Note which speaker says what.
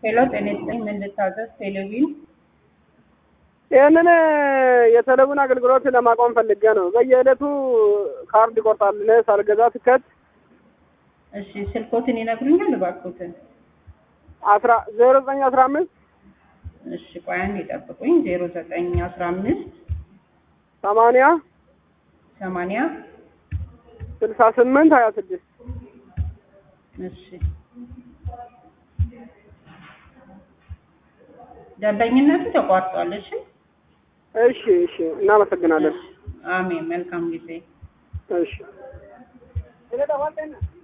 Speaker 1: ሄሎ ጤና ይስጥልኝ ምን ልታዘዝ? ቴሌቪዥን
Speaker 2: ይህንን የቴሌቪዥን አገልግሎት ለማቆም ፈልጌ ነው። በየዕለቱ ካርድ ይቆርጣል። እኔ ሳልገዛ ትከት
Speaker 1: እሺ ስልኮትን ይነግሩኛል እባክዎትን?
Speaker 2: አስራ ዜሮ ዘጠኝ አስራ አምስት
Speaker 1: እሺ ቆይ አንዴ ይጠብቁኝ። ዜሮ ዘጠኝ አስራ አምስት
Speaker 2: ሰማንያ
Speaker 1: ሰማንያ
Speaker 2: ስልሳ ስምንት ሀያ ስድስት
Speaker 1: እሺ ደንበኝነቱ ተቋርጧል። እሺ
Speaker 2: እሺ እሺ፣ እናመሰግናለን።
Speaker 1: አሜን። መልካም ጊዜ
Speaker 2: እሺ